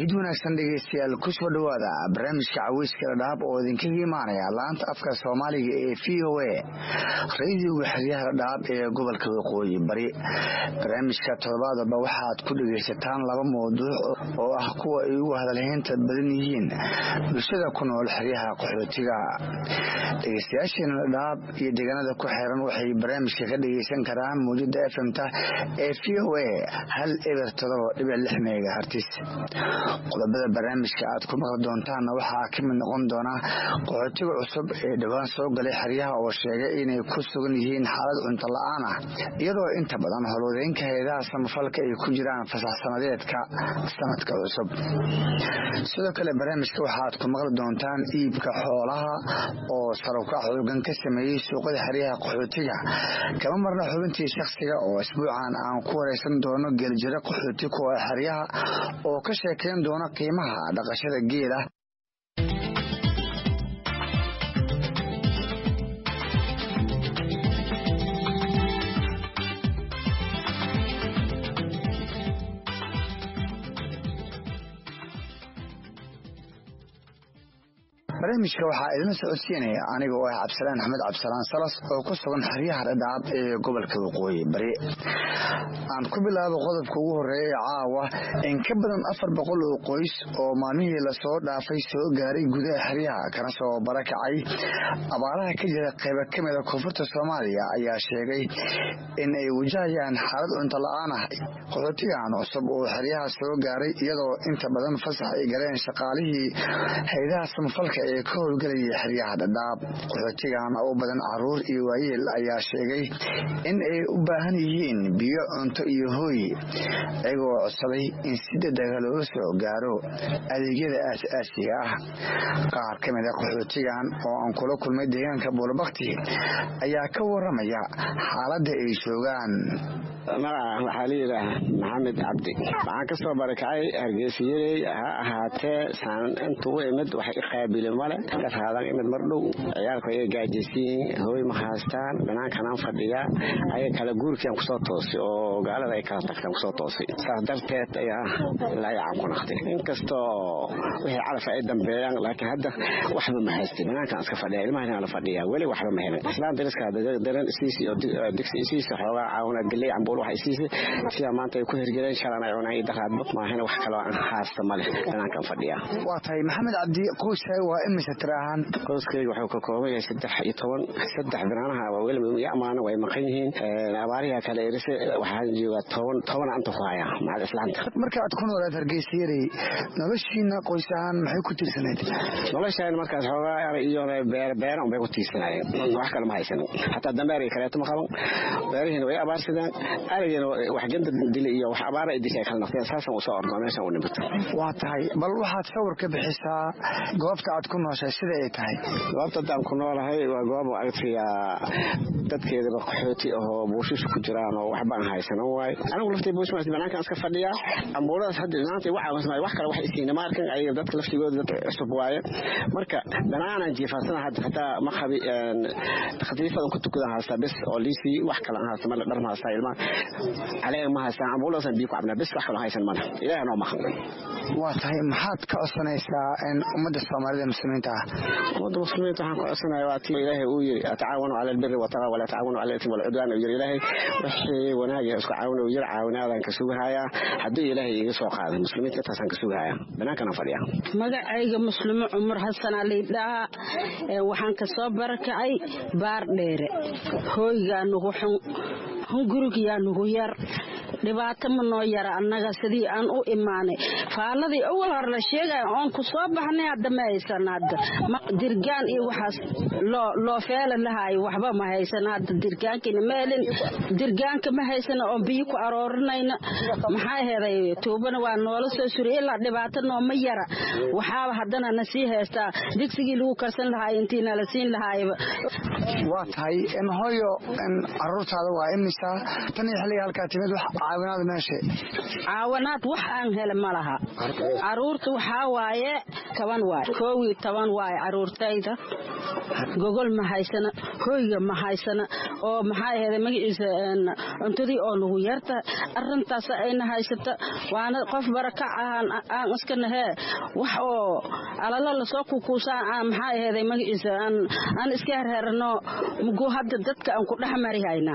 ciid wanaagsan dhegeystayaal kusoo dhowaada barnaamijka caweyska dhadhaab oo idinkaga imaanaya laanta afka soomaaliga ee v o a radiyoga xeryaha dhadhaab ee gobolka waqooyi bari barnaamijka toddobaadaba waxaad ku dhegaysataan laba mawduuc oo ah kuwa ay ugu hadalhaynta badan yihiin bulshada ku nool xeryaha qaxootiga dhegeystayaasheena dhadhaab iyo deegaanada ku xeeran waxay barnaamijka ka dhegeysan karaan mawjada fmta ee v o a hal eber todoba dhibic lix megahartis qodobada barnaamijka aad ku maqli doontaanna waxaa ka mid noqon doona qaxootiga cusub ee dhowaan soo galay xeryaha oo sheegay inay ku sugan yihiin xaalad cunto la-aan ah iyadoo inta badan howlwadeynka hay-adaha samafalka ay ku jiraan fasax sanadeedka sanadka cusub sidoo kale barnaamijka waxaad ku maqli doontaan iibka xoolaha oo sarukac xoogan ka sameeyey suuqada xeryaha qaxootiga kama marna xubintii shakhsiga oo isbuucan aan ku wareysan doono geeljiro qaxooti kuwa xeryaha oo ka sheekayn doona qiimaha dhaqashada geela barnaamijka waxaa idin socodsiinaya aniga oo ah cabdisalaan axmed cabdisalaan salas oo ku sugan xeryaha dhadhaab ee gobolka waqooyi bari aan ku bilaabo qodobka ugu horeeya ee caawa in ka badan afar boqol oo qoys oo maalmihii lasoo dhaafay soo gaaray gudaha xeryaha kana soo barakacay abaaraha ka jira qayba ka mida koonfurta soomaaliya ayaa sheegay in ay wajahayaan xaalad cunto la-aan ah qaxootigan cusub oo xeryaha soo gaaray iyadoo inta badan fasax ay galeen shaqaalihii haydaha samafalka ee ka howlgelayay xeryaha dhadhaab qaxootigan u badan caruur iyo waayeel ayaa sheegay in ay u baahan yihiin biyo cunto iyo hooy iyagoo codsaday in si dadaga looga soo gaaro adeegyada aas-aasiga ah qaar ka mida qaxootigan oo aan kula kulmay deegaanka buulabakti ayaa ka waramaya xaaladda ay joogaan magaca waxaa la yidhaaha maxamed cabdi waxaan ka soo barakacay hargeysayarey ha ahaatee saan intuu imid wax iqaabili male kasaadan imid mar dhow ciyaalku ayay gaajaysiyiin hooy ma haystaan banaankanaan fadhiya ayaga kala guurkiian kusoo toosay oo gaalada ay kala tagtaan kusoo toosay saas darteed ayaa laayacaan ku naqtay inkastoo wixii calaf ay dambeeyaan laakiin hadda waxba ma haystay banaankan iska fadhiya ilmahan la fadhiya weli waxba ma helin islaan dariska daran isiisi oo digsi isiisi xoogaa caawina galey cambuul waxa isiisi sidaa maanta ay ku hirgeleen shalan ay cunaan daqaadba maahina wax kaloo aan haasta male banaankan fadhiya waa tahay maxamed cabdi qoyskaaga waa imise tiraahaan qoyskayga wuxuu ka kooban yahay saddex iyo toban saddex binaanaha waa weli iyo amaana way maqan yihiin abaariha kale irise waxaan joogaa toban tobana anta ku haya macad islaanta marka aad ku noolaad hargeysayarey noloshiina qoys ahaan maxay ku tiirsanayd noloshaan markaas xoogaa iyo beer beera unbay ku tiirsanaayeen wax kale ma haysanin xataa dambeer kaleeto ma qaban beerihiina way abaarsadeen arigiina wax ganda dili iyo wax abaara dishay kala naqdeen saasan usoo ordnaa meeshan u nimid waa tahay bal waxaad sawir ka bixisaa goobta aad ku nooshay sida ay tahay goobta haddaan ku noolahay waa goob agtiya dadkeedaba qaxooti ahoo buushish ku jiraan oo waxbaan haysanan waayo anigu laftii buushmaas banaankan iska fadhiyaa ambuuladaas hadda maanta wacaawasmay wax kale wax isiina ma arkan ayaga dadka laftigooda dad cusub waaye marka dhanaanan jiifaasana hadda hataa ma qabi khatiifadan ku tukadan haystaa bes oo liisii wax kale aan haysta male dhar ma haystaa ilmaha caleeg ma haystaan ambuuladaasaan biyo ku cabnaa bes wax kaloo haysan male ilaahay noo maqan waa tahay maxaad ka codsanaysaa ummadda soomaalida muslimiinta ah ummadda muslimiinta waxaan ka codsanaya waa tii ilaahay uu yiri atacaawanu cala albiri wataqa walaa tacaawanu cala alismi walcudwaan uu yiri ilaahay wixii wanaaga isku caawina uu yiri caawinaadaan ka sugahayaa hadduu ilaahay iga soo qaaday muslimiinta intaasaan ka sugahayaa banaankanaan fadhiya magacayga muslimo cumar xasanaa laydhahaa waxaan ka soo barakacay baar dheere hooygaa nugu xun hungurigiyaa nugu yar dhibaato ma noo yara annaga sidii aan u imaanay faaladii awal hor la sheegaya oon ku soo baxnay hadda ma haysan hadda dirgaan iyo waxaas loo feela lahaayo waxba ma haysan hadda dirgaankina ma helin dirgaanka ma haysan oon biyo ku aroorinayna maxaa heeday tuubana waa noola soo suriy ilaa dhibaato nooma yara waxaaba haddana na sii haystaa digsigii lagu karsan lahaay intii nala siin lahaayba waa tahay hooyo caruurtaada waa imisa tan iyo xilliga halkaa timid wax caawinaad meesha caawanaad wax aan hele ma laha caruurta waxaa waaye toban waay koow iyo toban waaye caruurtayda gogol ma haysana hoyga ma haysana oo maxaa aheeda magaciisa cuntadii oo nagu yartahay arintaas ayna haysata waana qof barakac ahaan aan iska nahee wax oo alalo lasoo kukuusaan aan maxaa aheeday magaciisa aan iska herherano mugu hadda dadka aan ku dhex mari haynaa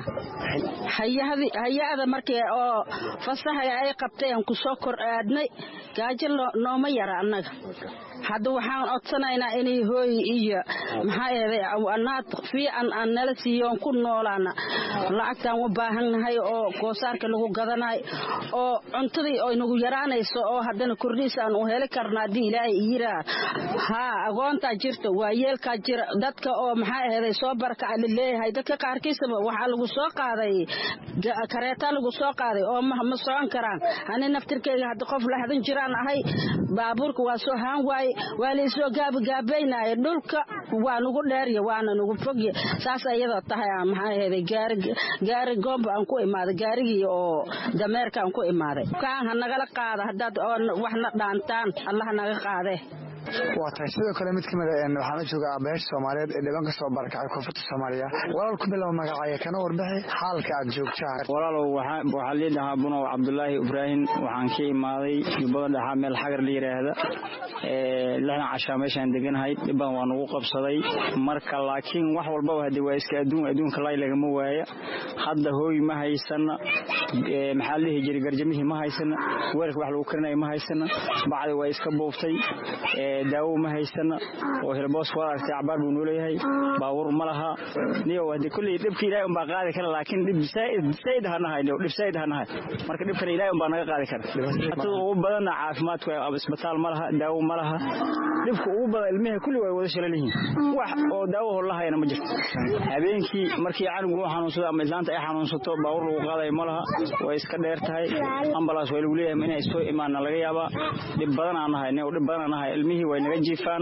hay-ada markii oo fasaxaya ay qabtay aan ku soo kor aadnay gaajo nooma yara annaga hadda waxaan codsanaynaa inay hooy iyo maxaa eeday anaad fiican aan nala siiyo on ku noolaana lacagtaan u baahannahay oo goosaarka lagu gadanayo oo cuntadii oo nagu yaraanayso oo haddana kordhiis aan u heli karna haddii ilaahay yiraa haa agoontaa jirta waa yeelkaa jira dadka oo maxaa aheeday soo barakaca laleeyahay dadka qaarkiisaba waxaa lagu soo qaaday kareetaa lagu soo qaaday oo ma socon karaan ani naftirkeyga hadda qof laxdan jiraan ahay baabuurka waa soo haan waaye waa laysoo gaabagaabaynaya dhulka waa nagu dheerya waana nagu fogya saas ayadoo tahay maxaa aheeday gaari goomba aan ku imaaday gaarigii oo dameerka aan ku imaaday kaan ha nagala qaada haddaad waxna dhaantaan allah naga qaadee waa tahay sidoo kale mid kamid waxaan la joogaa aabaheesha soomaaliyeed ee dhiban ka soo barakacay koonfurta soomaaliya walaal ku bilow magacaya kana warbixi xaalka aad joogtaan walaalow waxaa lii dhahaa bunow cabdulaahi ibraahim waxaan ka imaaday jubbada dhexaa meel xagar la yidhaahda lixdan cashaa meeshaan deganahay dhibban waa nagu qabsaday marka laakiin wax walbaba hadde waa iska adduun adduunka laay lagama waaya hadda hooy ma haysana maxaa la dhihi jiray garjamihii ma haysana weelka wax lagu karinaya ma haysana bacdi waa iska buuftay daawo ma haysana oo hilboos waa aragtay cabaar buu nooleeyahay baabuur ma laha niyo hadde kulley dhibka ilaahay unbaa qaadi kara laakiin dhib said hanahay dhib said hanahay marka dhibkana ilaahay unbaa naga qaadi kara tada ugu badanna caafimaadka isbitaal ma laha daawo ma laha dhibka ugu badan ilmihii kulli way wada shalan yihiin wax oo daawo horlahayana ma jirto habeenkii markii canugu uu xanuunsado ama islaanta ay xanuunsato baabuur lagu qaadayo ma laha way iska dheer tahay ambalaas waa lagu leeyahay inay soo imaana laga yaabaa dhib badan aan nahay dhib badan aan nahay ilmihii way naga jiifaan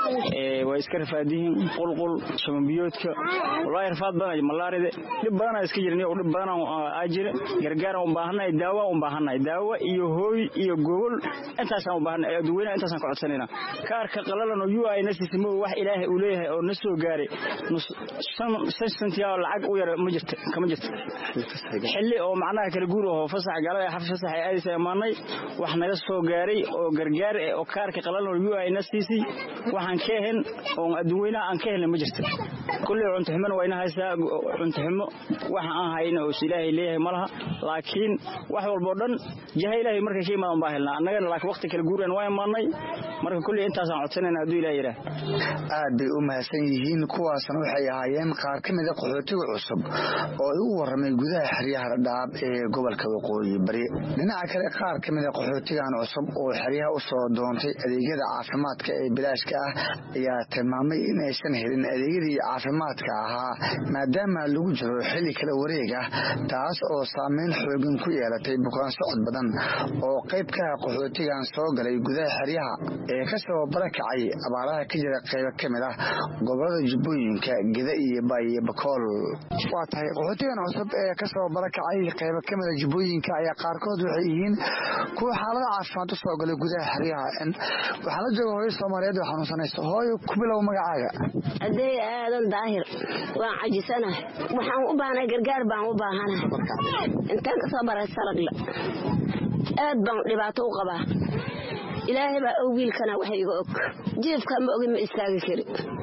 way iska rafaadihiin qulqul shamanbiyoodka wallaahi rafaad badan malaaride dhib badanaa iska jiran dhib badan aa jira gargaaraan u baahannahay daawo u baahannahay daawo iyo hooy iyo gogol intaasaan u baahannahay dadweynaha intaasaan ka codsanayna kaarka qalalan oo ui na sisimo wax ilaahay uu leeyahay oo na soo gaaray shan sentiyaa lacag u yar ma jirto kama jirto xilli oo macnaha kala guur oo fasax gaalada xafis fasax ay aadaysa imaanay wax naga soo gaaray oo gargaar oo kaarka qalalan oo ui na siisay waxaan ka ahayn oo adduweynaha aan ka helna ma jirto kulley cuntoxumona waa ina haysaa cuntoxumo waxa aan hayna oo ilaahay leeyahay ma laha laakiin wax walboo dhan jaha ilaahay markay ka imaadan baa helnaa annagana laakiin waqti kala guuraan waa imaanay marka kulley intaasaan codsanayna hadduu ilaah yidhaah aad bay u mahadsan yihiin kuwaasna waxay ahaayeen qaar ka mida qaxootiga cusub oo igu warramay gudaha xeryaha dhadhaab ee gobolka waqooyi bari dhinaca kale qaar ka mida qaxootigan cusub oo xeryaha u soo doontay adeegyada caafimaadka ee bilaashka ah ayaa tilmaamay in aysan helin adeegyadii caafimaadka ahaa maadaama lagu jiro xilli kala wareeg ah taas oo saameyn xooggan ku yeelatay bukaan socod badan oo qayb ka ah qaxootigan soo galay gudaha xeryaha ee ka soo barakacay abaaraha ka jira qaybo ka mid ah gobolada jubbooyinka geda iyo baayo bakool waa tahay qaxootigan cusub ee kasoo barakacay qaybo ka mida jubbooyinka ayaa qaarkood waxay yihiin kuwa xaalada caafimaad u soo galay gudaha xeryaha waxaa la jooga hooyo soomaaliyeed oo xanuunsanaysa hooyo ku bilow magacaaga aday aadan daahir waan cajisanahay waxaan u baahnay gargaar baan u baahanahay intaan kasoo baray salagle aad baan dhibaato u qabaa ilaahay baa og wiilkana wax iga og jiifka ma ogin ma istaagi kari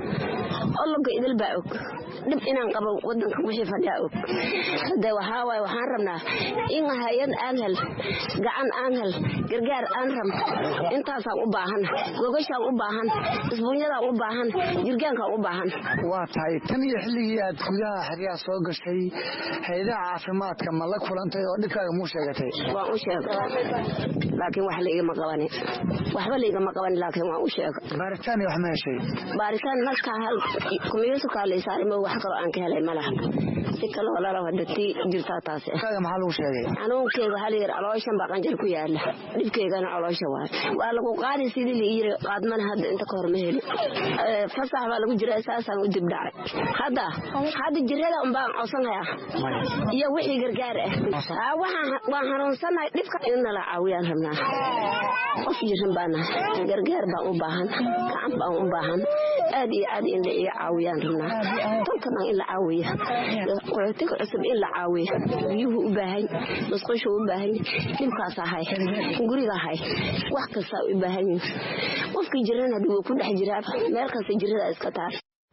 olloga idil baa og dhib inaan qabo wadanka wixii fadhiyaa og hade waxaa waaye waxaan rabnaa in hay-ad aan hel gacan aan hel gargaar aan rab intaasaan u baahan gogashaan u baahan isbuunyadaan u baahan jirgaankaan u baahan waa tahay tan iyo xilligii aad gudaha xeryaha soo gashay hay-adaha caafimaadka ma la kulantay oo dhibkaaga muu sheegatay waan u sheegay laakiin wax laigama qabani waxba laigama qabani laakiin waan u sheegay baaritaan iyo wax ma heshay baaritaan naskaa hal kumiyuusukaa laysaaray ma wax kaloo aan ka helay malaha si kaloo lala hada tii jirtaa taasi kaaga maxaa lagu sheegay xanuunkeyga waxaa layidhi calooshan baa qanjar ku yaala dhibkeygana caloosha waay waa lagu qaadi sidii la yiri qaadmana hadda inta ka hor ma heli fasax baa lagu jira saasaan u dib dhacay hadda hadda jirada unbaan codsanhayaa iyo wixii gargaar ah waan xanuunsanahay dhibka in nala caawiyaan rabnaa qof jiran baana gargaar baan u baahan gacan baan u baahan aad iyo aad in la iga caawiyaan rabnaa tolkana in la caawiya qaxootiga cusub in la caawiya biyuhu u baahan musqushu u baahan dhibkaas ahay guriga ahay wax kasta u baahan yihin qofkii jirana hadii wuu ku dhex jiraa meel kasta jirada iska taal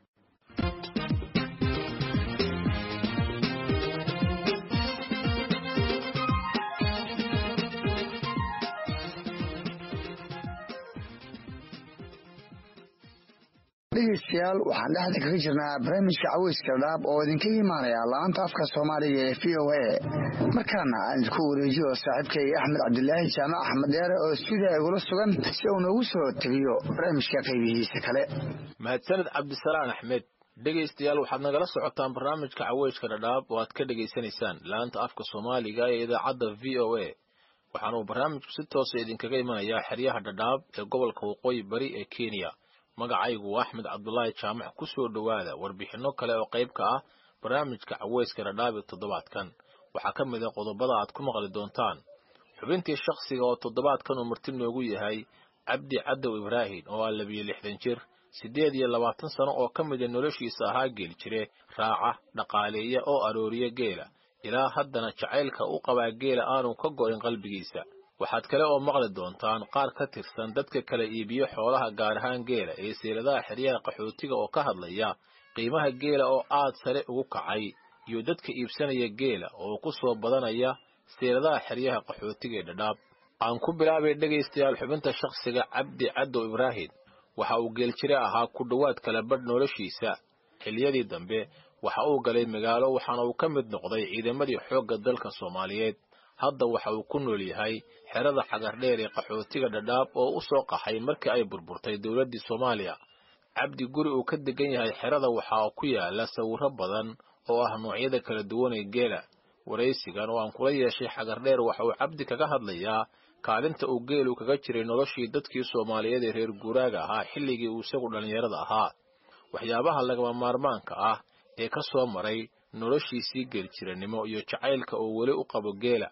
dhegeystayaal waxaan dhexda kaga jirnaa barnaamijka caweyska dhaab oo idinka imaanaya laanta afka soomaaliga ee v o a markaana aan idinku wareejiyo saaxiibkay axmed cabdilaahi jaamac axmed dheere oo stuudiya igula sugan si uu noogu soo tegiyo barnaamijka qaybihiisa kale mahadsaned cabdisalaan axmed dhegaystayaal waxaad nagala socotaan barnaamijka caweyska dhadhaab oo aad ka dhegaysanaysaan laanta afka soomaaliga ee idaacadda v o a waxaana uu barnaamijku si toosa idinkaga imanayaa xeryaha dhadhaab ee gobolka waqooyi bari ee kenya magacaygu waa axmed cabdulaahi jaamac ku soo dhowaada warbixinno kale oo qayb ka ah barnaamijka caweyska dhadhaab ee toddobaadkan waxaa ka mid a qodobada aad ku maqli doontaan xubintii shakhsiga oo toddobaadkan uu marti noogu yahay cabdi cadow ibraahim oo ah labiyo lixdan jir siddeed iyo labaatan sano oo ka mida noloshiisa ahaa geeli jire raaca dhaqaaleeya oo arooriya geela ilaa haddana jacaylka u qabaa geela aanu ka go'in qalbigiisa waxaad kale oo maqli doontaan qaar ka tirsan dadka kala iibiyo xoolaha gaar ahaan geela ee seeladaha xeryaha qaxootiga oo ka hadlaya qiimaha geela oo aad sare ugu kacay iyo dadka iibsanaya geela oo ku soo badanaya seeladaha xeryaha qaxootiga ee dhadhaab aan ku bilaabay dhegaystayaal xubinta shakhsiga cabdi cadow ibraahim waxa uu geeljire ahaa ku dhowaad kala badh noloshiisa xiliyadii dambe waxa uu galay magaalo waxaana uu ka mid noqday ciidamadii xoogga dalka soomaaliyeed hadda waxa uu ku nool yahay xerada xagardheer ee qaxootiga dhadhaab oo u soo qaxay markii ay burburtay dowladdii soomaaliya cabdi guri uu ka degan yahay xerada waxaa ku yaala sawirro badan oo ah noocyada kala duwan ee geela waraysigan oo aan kula yeeshay xagardheer waxa uu cabdi kaga hadlayaa kaalinta uu geelu kaga jiray noloshii dadkii soomaaliyeed ee reer guuraaga ahaa xilligii uu isagu dhallinyarada ahaa waxyaabaha lagama maarmaanka ah ee ka soo maray noloshiisii geeljiranimo iyo jacaylka uu weli u qabo geela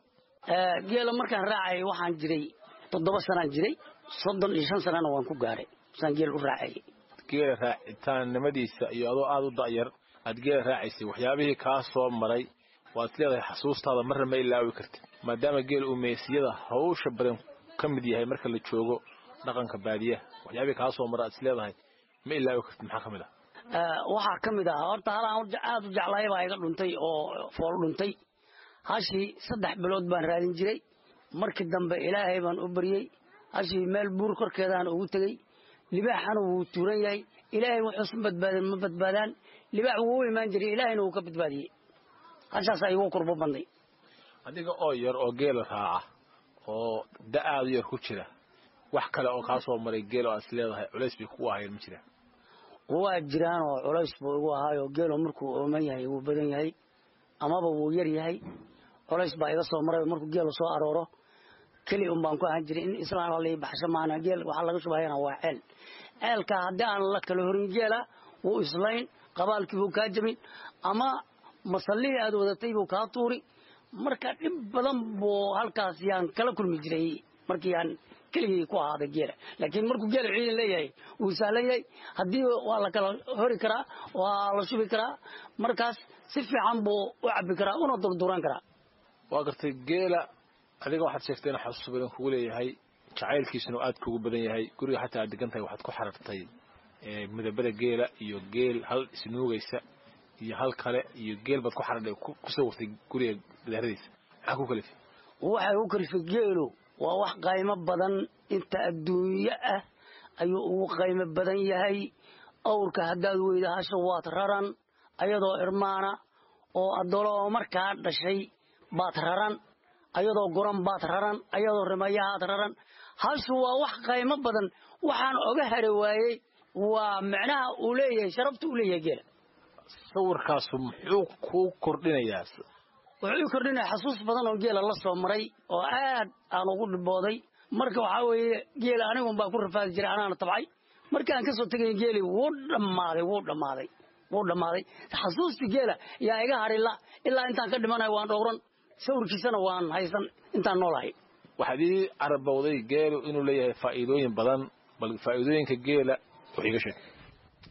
geela markaan raacayay waxaan jiray toddoba sanaan jiray soddon iyo shan sanana waan ku gaaray saan geel u raacayay geela raacitaannimadiisa iyo adoo aada u da'yar aad geela raacaysay waxyaabihii kaa soo maray waad leedahay xasuustaada marna ma ilaawi kartid maadaama geel uu meesiyada hawsha badan ka mid yahay marka la joogo dhaqanka baadiyaha waxyaabihii kaa soo mara aad is leedahay ma ilaawi kartid maxaa ka mid ah waxaa ka mid ah horta halaan aada u jeclaay baa iga dhuntay oo fool dhuntay hashii saddex bilood baan raadin jiray markii dambe ilaahay baan u baryey hashii meel buur korkeedaan ugu tegey libaaxana wuu tuuran yahay ilaahay wuxuusan badbaadin ma badbaadaan libaax wuu u imaan jiray ilaahayna wuu ka badbaadiyey hashaasaa igu kurbo badnay adiga oo yar oo geela raaca oo da-aadu yar ku jira wax kale oo kaa soo maray geel oo aad is leedahay culays bay kugu ahayn ma jiraan waa jiraan oo culays buu igu ahaayoo geelo markuu ooman yahay wuu badan yahay amaba wuu yar yahay colays baa iga soo maray markuu geelu soo arooro keli un baan ku ahaan jiray in islaan halii baxsho maana geel waxaa laga shubahayana waa ceel ceelka haddii aan la kala horin geela wuu islayn qabaalkii buu kaa jabin ama masallihii aad wadatay buu kaa tuuri marka dhib badan buu halkaas yaan kala kulmi jiray markii aan keligii ku ahaaday geela laakiin markuu geela ciidan leeyahay wuu sahlan yahay haddii waa la kala hori karaa waa la shubi karaa markaas si fiican buu u cabbi karaa una durduran karaa waa gartay geela adiga waxaad sheegtay inuu xasuus badan kugu leeyahay jacaylkiisuna aad kugu badan yahay guriga xataa aad degan tahay waxaad ku xarartay midabada geela iyo geel hal isnuugaysa iyo hal kale iyo geel baad ku xaradhay ku sawirtay guriga daharadiisa maxaa ku kalifay waxay u kalifay geelu waa wax qaymo badan inta adduunyo ah ayuu ugu qaymo badan yahay awrka haddaad weyda hasha waad raran ayadoo irmaana oo addolo oo markaa dhashay baad raran ayadoo guran baad raran ayadoo rimayahaad raran hashu waa wax qaymo badan waxaan oga hari waayey waa micnaha uu leeyahay sharafta uu leeyahay geela sawirkaasu muxuu kuu kordhinayaa wuxuu ii kordhinaya xasuus badan oo geela la soo maray oo aad aan ugu dhibooday marka waxaa weeye geela anigun baa ku rafaadi jiray anaana tabcay markii aan ka soo tegay geeli wuu dhammaaday wuu dhammaaday wuu dhammaaday xasuustii geela yaa iga harila ilaa intaan ka dhimanayo waan dhowran sawirkiisana waan haysan intaan noolahay waxaad ii carabowday geelu inuu leeyahay faa'iidooyin badan bal faa'iidooyinka geela wax iiga sheeg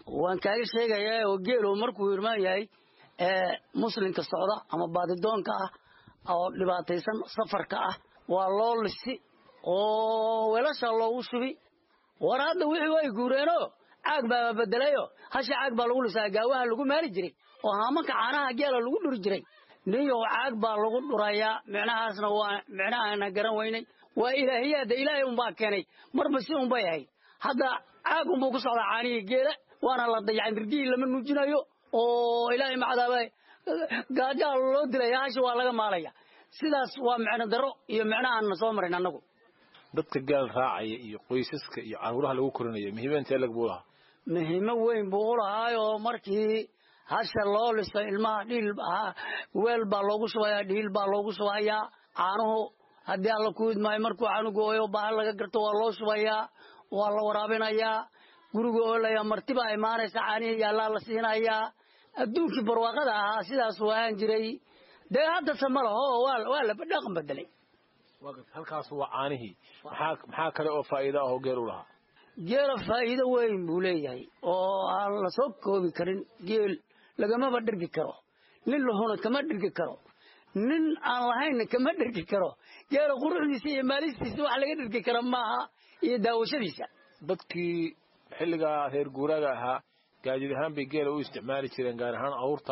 waan kaaga sheegayaa oo geelo markuu irmaan yahay muslimka socda ama baadidoonka ah oo dhibaataysan safarka ah waa loo lisi oo weelasha loogu shubi war hadda wixii way guureenoo caag baa bedelayo hasha caag baa lagu lisaa gaawaha lagu maali jiray oo haamanka caanaha geela lagu dhuri jiray ninyow caag baa lagu dhurayaa micnahaasna waa micnahaana garan weynay waa ilaahiyaada ilaahay unbaa keenay marba si unbay ahayd hadda caag unbuu ku socdaa caanihii geela waana la dayacay mirgihii lama nuujinayo oo ilaahay macdaaba gaajaa loo dilaya hasha waa laga maalaya sidaas waa micno daro iyo micnahaanna soo marin annagu dadka gaal raacaya iyo qoysaska iyo caruuraha lagu korinayo muhiimeynta elag buu lahaa muhiimo weyn buu u lahaayoo markii hasha loo liso ilmaha dhiil weel baa loogu shubayaa dhiil baa loogu shubayaa caanuhu haddii alla ku idmaayo markuu canugu ooyo baahan laga garto waa loo shubayaa waa la waraabinayaa guriga oolaya martibaa imaanaysa caanihii yaallaa la siinayaa adduunkii barwaaqada ahaa sidaasuu ahaan jiray dee haddase ma laho waa la dhaqan bedelay halkaas waa caanihii maxaa kale oo faa'iida ah oo geel u lahaa geela faa'iido weyn buu leeyahay oo aan la soo koobi karin geel lagamaba dhergi karo nin lahuna kama dhergi karo nin aan lahaynna kama dhergi karo geela quruxdiisa iyo maalistiisa wax laga dhergi kara maaha iyo daawashadiisa dadkii xilligaa reer guuraaga ahaa gaajid ahaan bay geela u isticmaali jireen gaar ahaan awrta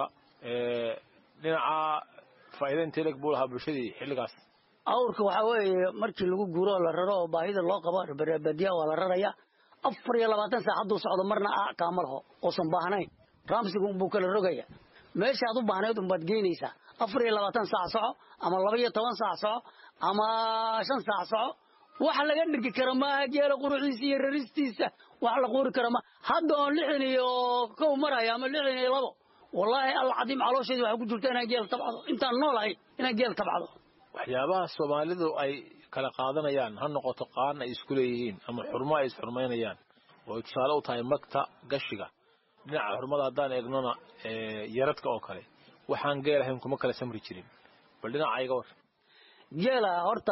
dhinaca faa'iida intee leg buu lahaa bulshadii xilligaas awrka waxaa weeye markii lagu guuro oo la raro oo baahida loo qabo badiya waa la raraya afar iyo labaatan saac hadduu socdo marna kaama laho oosan baahnayn raamsiga unbuu kala rogaya meeshaad u baahnayd unbaad geynaysaa afar iyo labaatan saac soco ama laba iyo toban saac soco ama shan saac soco wax laga dhirgi kara maaha geela quruxdiisa iyo raristiisa wax la quuri kara ma hadda oon lixdan iyo kow maraya ama lixdan iyo labo wallaahi alcadiim caloosheedi waxaa ku jirta inaan geel tabcado intaan noolahay inaan geel tabcado waxyaabaha soomaalidu ay kala qaadanayaan ha noqoto qaan ay isku leeyihiin ama xurmo ay isxurmaynayaan oo ay tusaale u tahay magta gashiga dhinaca xurmada haddaan eegnona yaradka oo kale waxaan geel ahayn kuma kala samri jirin bal dhinaca iga war geela horta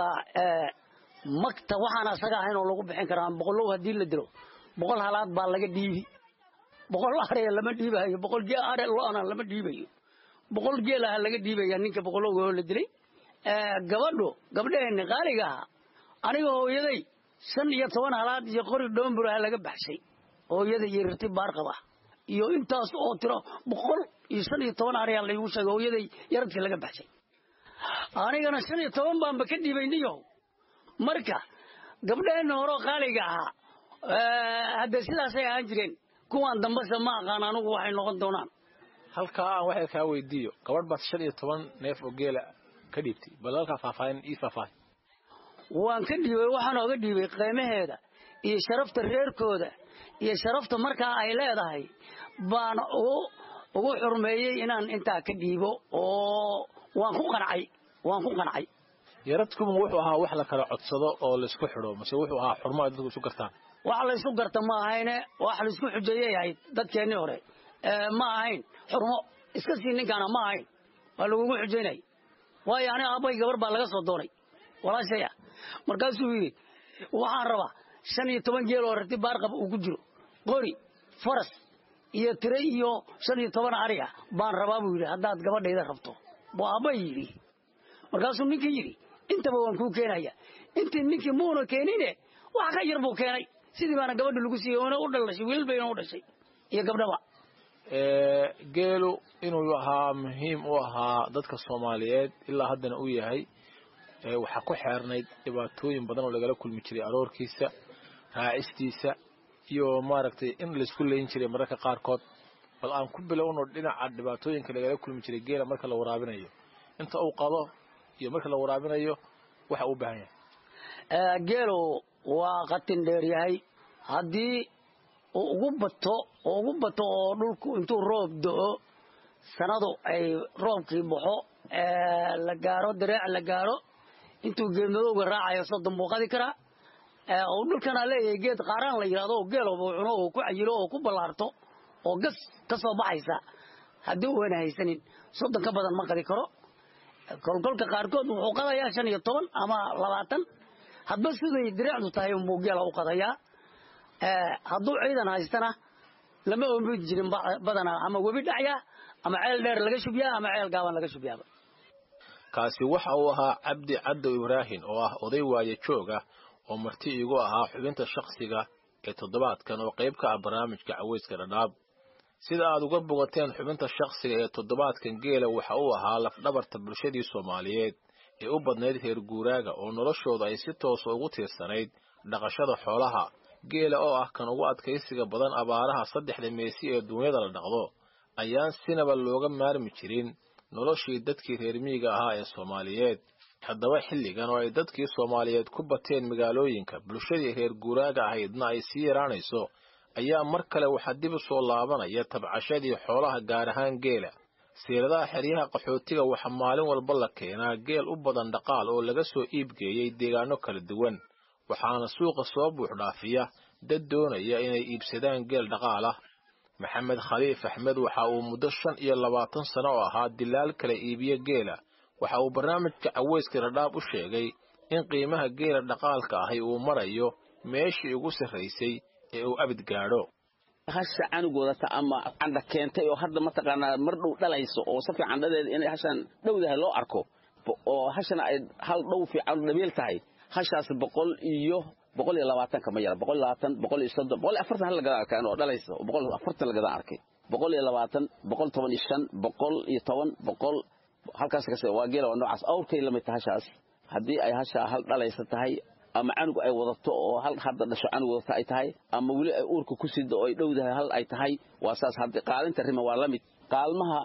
magta waxaan asaga ahayn oo lagu bixin karaa boqolow haddii la dilo boqol halaad baa laga dhiibi boqol areya lama dhiibayo boqol are lo-na lama dhiibayo boqol geelaha laga dhiibaya ninka boqolowga oo la dilay gabadhu gabdhaheenni qaaliga ahaa aniga hooyaday shan iyo toban halaad iyo qori dhoomburaha laga baxshay hooyada iyo rirti baarqab ah iyo intaas oo tiro boqol iyo shan iyo toban areyaa laygu sheegay hooyaday yaradkii laga baxshay anigana shan iyo toban baanba ka dhiibay niyow marka gabdhaheenna horeo qaaliga ahaa hadde sidaasay ahaan jireen kuwaan dambase ma aqaan anugu waxay noqon doonaan halkaa aan waxay kaa weydiiyo gabadh baad shan iyo toban neef oo geela ka dhiibtay bal halkaa faahfaahin ii faahfaahin waan ka dhiibay waxaan ooga dhiibay qiimaheeda iyo sharafta reerkooda iyo sharafta markaa ay leedahay baan ugu xurmeeyey inaan intaa ka dhiibo oo waan ku qancay waan ku qancay yaradkuma wuxuu ahaa wax la kala codsado oo laysku xidho mase wuxuu ahaa xurmo ay dadku isu gartaan wax laysu garta ma ahayne wax laysku xujeeyay ahayd dadkeennii hore ma ahayn xurmo iska sii ninkaana ma ahayn waa lagugu xujaynay waayo aniga aabbay gabar baa laga soo doonay walaashaya markaasuu yidhi waxaan rabaa shan iyo toban geel oo rati baarqab uu ku jiro qori faras iyo tire iyo shan iyo toban ariga baan rabaa buu yidhi haddaad gabadhayda rabto buu aabbay yidhi markaasuu ninkii yidhi intaba waan kuu keenaya intii ninkii muuna keenine wax ka yar buu keenay sidii baana gabadha lagu siiyey oona u dhalashay wiil bayna u dhashay iyo gabdhaba geelu inuu ahaa muhiim u ahaa dadka soomaaliyeed ilaa haddana uu yahay waxaa ku xeernayd dhibaatooyin badan oo lagala kulmi jiray aroorkiisa raacistiisa iyo maaragtay in laysku leyn jiray mararka qaarkood bal aan ku bilowno dhinaca dhibaatooyinka lagala kulmi jiray geela marka la waraabinayo inta uu qado iyo marka la waraabinayo waxa uu baahan yahay geelu waa qatin dheer yahay haddii uu ugu bato oo ugu bato oo dhulku intuu roob do-o sanadu ay roobkii baxo la gaaro dareec la gaaro intuu geedmadowga raacayo soddon buu qadi karaa oo dhulkana leeyahay geed qaaraan la yidhahdo oo geeloba uu cuno oo ku cayilo oo ku ballaarto oo gas ka soo baxaysa haddii uuna haysanin soddon ka badan ma qadi karo kolkolka qaarkood wuxuu qadayaa shan iyo toban ama labaatan hadba siday direecdu tahay unbuu geela u qadayaa hadduu ciidan haystana lama oomidi jirin badanaa ama webi dhacya ama ceel dheer laga shubyaa ama ceel gaaban laga shubyaaba kaasi waxa uu ahaa cabdi caddow ibraahim oo ah oday waaye joog ah oo marti iigu ahaa xubinta shakhsiga ee toddobaadkan oo qayb ka ah barnaamijka caweyska dhadhaab sida aad uga bogateen xubinta shakhsiga ee toddobaadkan geela waxa uu ahaa lafdhabarta bulshadii soomaaliyeed ee u badnayd reer guuraaga oo noloshooda ay si toosa ugu tiirsanayd dhaqashada xoolaha geela oo ah kan ugu adkaysiga badan abaaraha saddexda meesi ee duunyada la dhaqdo ayaan sinaba looga maarmi jirin noloshii dadkii reer miyiga ahaa ee soomaaliyeed haddaba xilligan oo ay dadkii soomaaliyeed ku bateen magaalooyinka bulshadii reer guuraaga ahaydna ay sii yaraanayso ayaa mar kale waxaa dib u soo laabanaya tabcashadii xoolaha gaar ahaan geela siiradaha xeryaha qaxootiga waxaa maalin walba la keenaa geel u badan dhaqaal oo laga soo iibgeeyey deegaano kala duwan waxaana suuqa soo buuxdhaafiya dad doonaya inay iibsadaan geel dhaqaal ah maxamed khaliif axmed waxa uu muddo shan iyo labaatan sano oo ahaa dilaal kala iibiye geela waxa uu barnaamijka caweyska dhadhaab u sheegay in qiimaha geela dhaqaalka ahi uu marayo meeshii ugu sarraysay ee uu abid gaadho hasha canug wadata ama candha keentay oo hadda mataqaanaa mar dhow dhalayso oo si fiican dhadeeda inay hashaan dhowdahay loo arko oo hashana ay hal dhow fiican dhabeel tahay hashaas boqol iyo boqol iyo labaatanka ma yara boqol iyo labaatan boqol iyo soddon boqol iyo afartan hal lagadaan arkaan oo dhalaysa boqol iyo afartan lagadaan arkay boqol iyo labaatan boqol toban iyo shan boqol iyo toban boqol halkaas kase waa geela waa noocaas awrkay la mid tahay hashaas haddii ay hashaa hal dhalaysa tahay ama canug ay wadato oo hal hadda dhasho canug wadata ay tahay ama weli ay uurka ku sido oo ay dhowdahay hal ay tahay waa saas hadda qaalinta riman waa la mid qaalmaha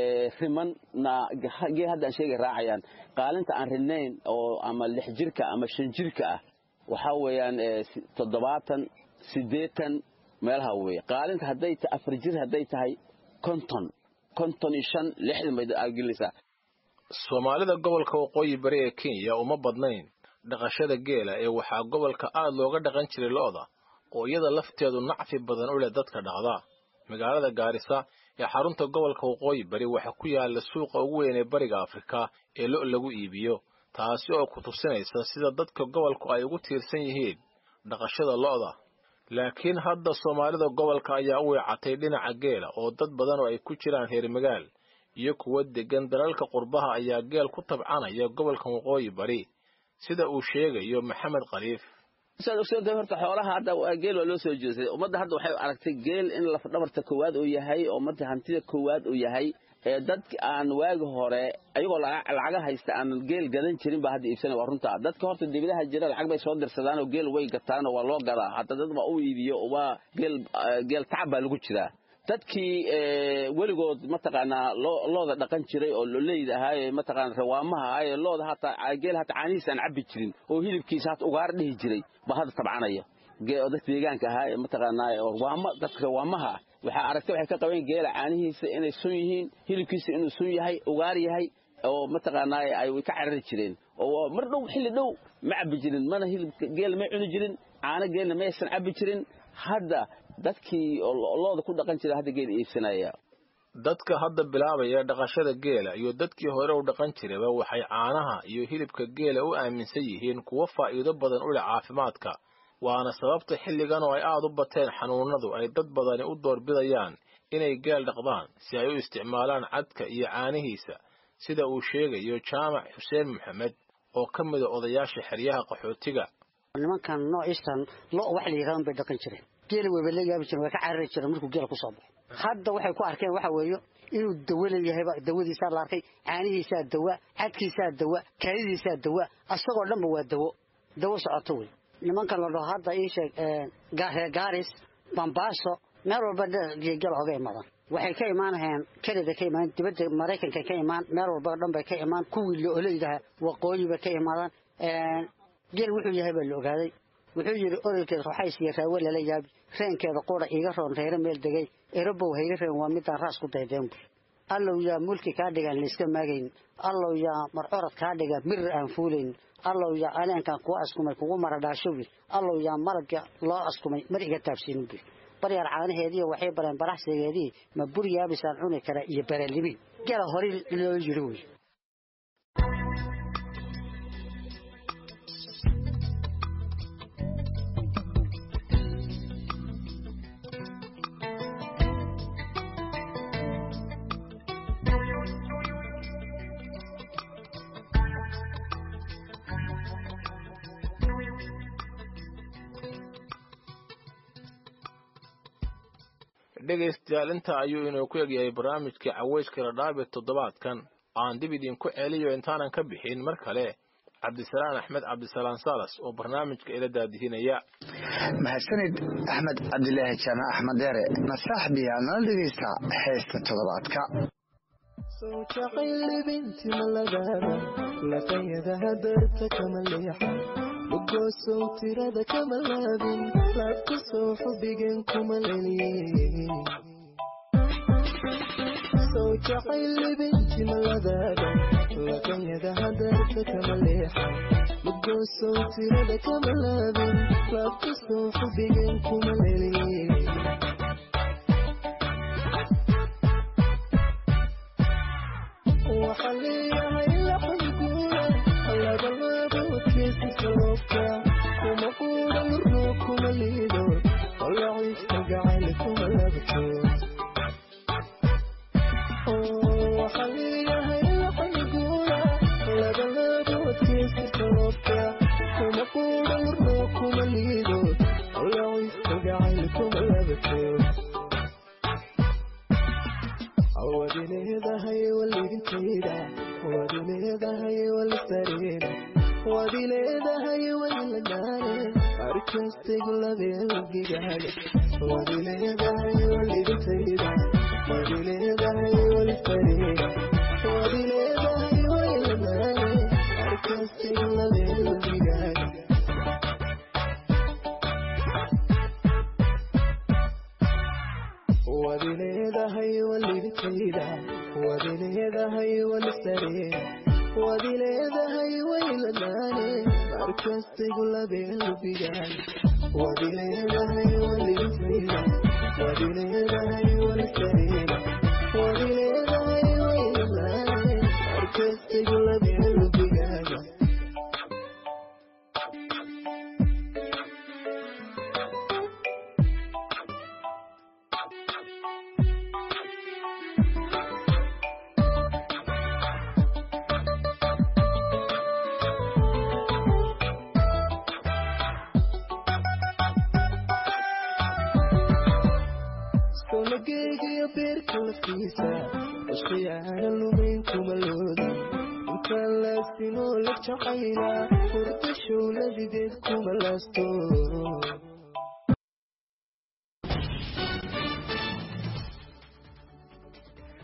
rimanna gee hadda aan sheegay raacayaan qaalinta aan rinayn oo ama lix jirka ama shan jirka ah waxaa weeyaan toddobaatan siddeetan meelaha weeye qaalinta hadday tahay afar jir hadday tahay konton konton iyo shan lixdan bay aagelinaysaa soomaalida gobolka waqooyi bari ee kenya uma badnayn dhaqashada geela ee waxaa gobolka aad looga dhaqan jiray lo'da oo iyada lafteedu nacfi badan u leh dadka dhaqda magaalada gaarisa ee xarunta gobolka waqooyi bari waxaa ku yaala suuqa ugu weyn ee bariga afrika ee lo' lagu iibiyo taasi oo ku tusinaysa sida dadka gobolku ay ugu tiirsan yihiin dhaqashada lo'da laakiin hadda soomaalida gobolka ayaa u weecatay dhinaca geela oo dad badan oo ay ku jiraan reer magaal iyo kuwa deggan dalalka qurbaha ayaa geel ku tabcanaya gobolka waqooyi bari sida uu sheegayo maxamed khaliif saad ogsoontahay horta xoolaha hadda geel waa loo soo jeestay ummadda hadda waxay aragtay geel in lafdhabarta koowaad uu yahay oo ummadda hantida koowaad uu yahay ee dadka aan waagi hore ayagoo lacaga haysta aan geel gadan jirin baa hadda iibsanaya waa runta dadka horta dibadaha jira lacag bay soo dirsadaan oo geel way gataan oo waa loo gadaa hadda dad baa u iibiyo waa geel geel tacab baa lagu jiraa dadkii weligood mataqaanaa looda dhaqan jiray oo loleyda ahaaye mataqaana rawaamaha ahaaye looda hataa geel hataa caanihiisa aan cabbi jirin oo hilibkiisa hata ugaar dhihi jiray baa hadda tabcanaya dadka deegaanka ahaa ee mataqaanaa waama dadka rawaamaha ah waxaa aragtay waxay ka qabeen geela caanihiisa inay sun yihiin hilibkiisa inuu sun yahay ugaar yahay oo mataqaanaa ay way ka carari jireen oo mar dhow xilli dhow ma cabbi jirin mana hilibka geel may cuni jirin caano geelna maysan cabbi jirin hadda dadkii looda ku dhaqan jira hadda geel iibsanaya dadka hadda bilaabaya dhaqashada geela iyo dadkii hore u dhaqan jiraba waxay caanaha iyo hilibka geela u aaminsan yihiin kuwo faa'iido badan u leh caafimaadka waana sababta xilligan oo ay aad u bateen xanuunadu ay dad badani u doorbidayaan inay geel dhaqdaan si ay u isticmaalaan cadka iyo caanihiisa sida uu sheegayo jaamac xuseen maxamed oo ka mida odayaasha xeryaha qaxootiga nimankan noociistan lo wax la yidhahdan bay dhaqan jireen geela weyba la yaabi jireen way ka carari jireen markuu geela ku soo baxo hadda waxay ku arkeen waxa weeye inuu dawo leeyahayba dawadiisaa la arkay caanihiisaa dawa cadkiisaa dawa kaadidiisaa dawa asagoo dhanba waa dawo dawo socoto wey nimankan la dhaho hadda ii sheeg reer gaaris bambaaso meel walba geel oga imaadaan waxay ka imaanahayaan kanada ka imaan dibadda maraykanka ka imaan meel walba dhan bay ka imaan kuwii looleydaha waqooyi bay ka imaadaan geel wuxuu yahay baa la ogaaday wuxuu yidhi odolkeeda roxaysiyo raawe lala yaabi reenkeeda qura iiga roon reere meel degay erobow hayga reen waa midaan raas ku daydeen bur allow yaa mulki kaa dhigaan layska maagayn allow yaa marcorad kaa dhiga mirir aan fuulayn allow yaa aleenkan kuwa askumay kugu maradhaasho wiil allow yaa malagga loo askumay mar iga taabsiinin bur baryaar caanaheediiyo waxay bareen baraxsigeedii ma bur yaabisaan cuni kara iyo baralimiin gela hore loo yidhi wey dhegaystayaal intaa ayuu inuu ku egyahay barnaamijkii caweyska dhadhaab ee toddobaadkan aan dib idinku celiyo intaanan ka bixin mar kale cabdisalaan axmed cabdisalaan salas oo barnaamijka ila daadihinaya mahadsanid axmed cabdilaahi jaamac axmed deere nasaaxbiya nala dhegaysta heesta toddobaadka sowjacayllibinti malagaada laqayadaha darta kama leexa lugoosow tirada kama laabin laabka soo xubigeen kuma leliye sowjacayllibinti malagaada laqayadaha darta kama leexa lugoosow tirada kama laabin laabka soo xubigeen kuma leliye waxaa leeyahay laxanguura labalaaboodkeesi sababka kuma quudan ruu kuma liido olaciifka gacayl kuma labto waxaa leeyahay laxanguura labalaaboodkeesi sababka kuma quudan ruu kuma liido olaciifka gacayl kuma labto wadi leedahay walidintayda wadi leedahay walisareena wadi leedahay waylagaane arkastaygu labeelgigaaga wadi leedahay walidintayda wadi leedahay walisareena wadi leedahay waylagaane arkastaygu labeelgigaaga wadi leedahay walidintayda wadi leedahay walisareena wadi leedahay wayladaane markastaygu labeelbigaaga wadi leedahay walidintayda wadi leedahay walisareena wadi leedahay wayladaane markastaygu labeelbigaaga sonageegayo beerka laftiisa ishqiyaana lumayn kuma looda intaan laasinoo la jacayla hurda showladideed kuma laasto